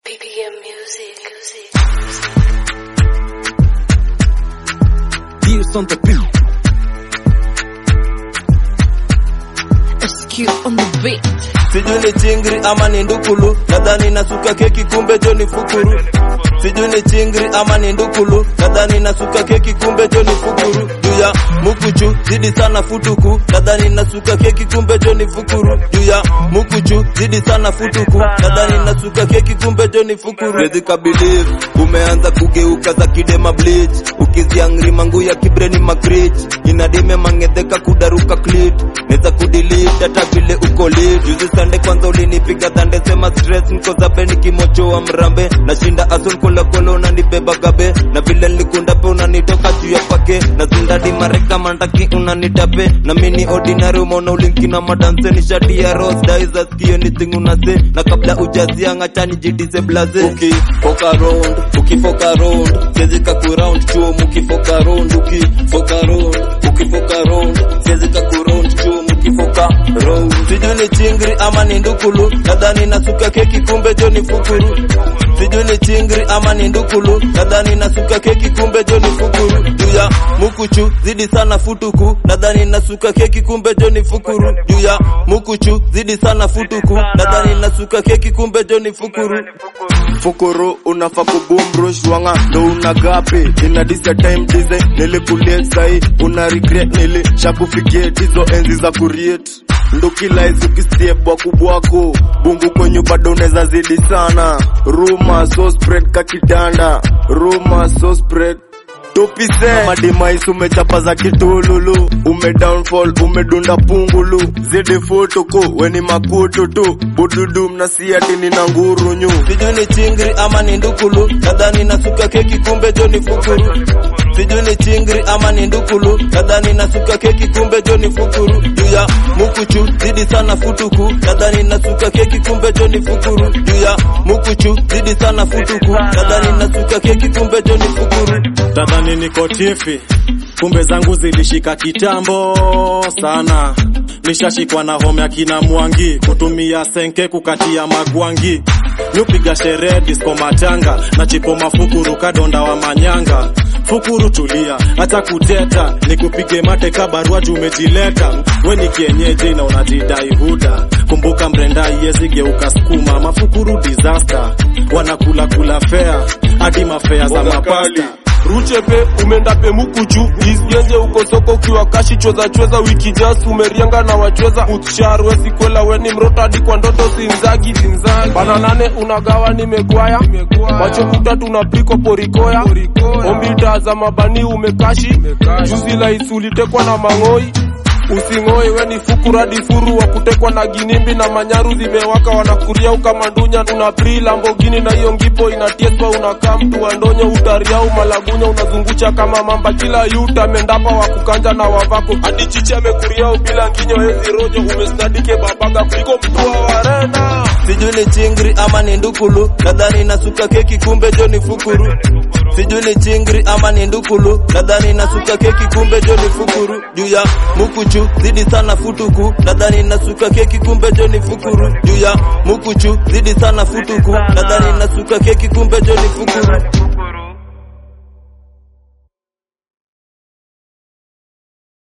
BPM music. Views on the beat. SQ on the beat. sijui ni chingri ama ni ndukulu nadhani nasuka keki kumbe jo ni fukuru sijui ni chingri ama ni ndukulu nadhani nasuka keki kumbe jo ni fukuru juu ya mukuchu zidi sana futuku nadhani nasuka keki kumbe jo ni fukuru juu ya mukuchu zidi sana futuku nadhani nasuka keki kumbe jo ni fukuru Siwezi kabelieve umeanza kugeuka za kidema bleach ukiziangri mangu ya kibreni makrich inadime mangedheka kudaruka clit neza kudelete hata vile uko lit juzi sande kwanza ulinipiga dhande sema stress niko zabe nikimochoa mrambe nashinda asun kola kola unanibeba gabe na vile nilikunda pe unanitoka juu ya pake na zindadi mareka mandaki unanitape na mini ordinary umeona ulinki na madanse ni shati ya rose daiza skio anything unase na kabla ujazia ngachani jitise blaze ukifoka round ukifoka round siwezi kakuround chuo mukifoka round ukifoka round ukifoka round siwezi kakuround chuo mukifoka round sijui ni chingri ama ni ndukulu nadhani nasuka keki kumbe jo ni fukuru sijui ni chingri ama ni ndukulu nadhani nasuka keki kumbe jo ni fukuru juu ya mukuchu zidi sana futuku nadhani nasuka keki kumbe jo ni fukuru juu ya mukuchu zidi sana futuku nadhani nasuka keki kumbe jo ni fukuru fukuru unafa kubumrush wanga ndo una gapi ina disa time dize nilikulie sai una regret nilishakufikie tizo enzi za kuriet ndo kila hizi ukisiebwa kubwako bungu kwenyu bado unaweza zidi sana ruma so spread kakitanda ruma so spread tupise madimais umechapa za kitululu ume downfall umedunda pungulu zidi futuku weni makutu tu bududu mnasiatini na ngurunyu sijui ni chingri ama ni ndukulu nadhani nasuka keki kumbe jo ni fukuru sijui ni chingri ama ni ndukulu nadhani nasuka keki kumbe jo ni fukuru juu ya mukuchu zidi sana futuku nadhani nasuka keki kumbe jo ni fukuru juu ya mukuchu zidi sana futuku nadhani nasuka keki kumbe jo ni fukuru tadhani niko tifi kumbe zangu zilishika kitambo sana nishashikwa na home ya kina mwangi kutumia senke kukatia magwangi nyupiga sherehe disko matanga na chipo mafukuru kadonda wa manyanga fukuru tulia hata kuteta nikupige mate kabarua juu umejileta we ni kienyeji na unajidai huda kumbuka mrenda yezigeuka skuma mafukuru disaster wanakula kula fea hadi mafea za mapasta ruchepe umeenda pe mukuchu isgenje uko soko ukiwa kashi chweza chweza wiki jas umerianga na wachweza utsharwe sikwela weni mrotadi kwa ndoto zinzagi zinzagi bana nane unagawa nimegwaya macho kutatu na piko porikoya ombita za mabani umekashi juzi laisi ulitekwa na mang'oi using'oi weni fukuradi furu wa kutekwa na ginimbi na manyaru zimewaka wanakuria ukamandunya una pri lambogini na hiyo ngipo inatieswa unakaa mtu wa ndonyo utariau malagunya unazungusha kama mamba kila yuta mendapa wa kukanja na wavako hadi chichi amekuriau bila nginyo hezi rojo umesnadike babaga kuliko mtu wa warena sijui ni chingri ama ni ndukulu nadhani nasuka keki kumbe jo ni fukuru sijui ni chingri ama ni ndukulu nadhani nasuka keki kumbe jo ni fukuru juu ya mukuchu zidi sana futuku nadhani nasuka keki kumbe jo ni fukuru juu ya mukuchu zidi sana futuku nadhani nasuka keki kumbe jo ni fukuru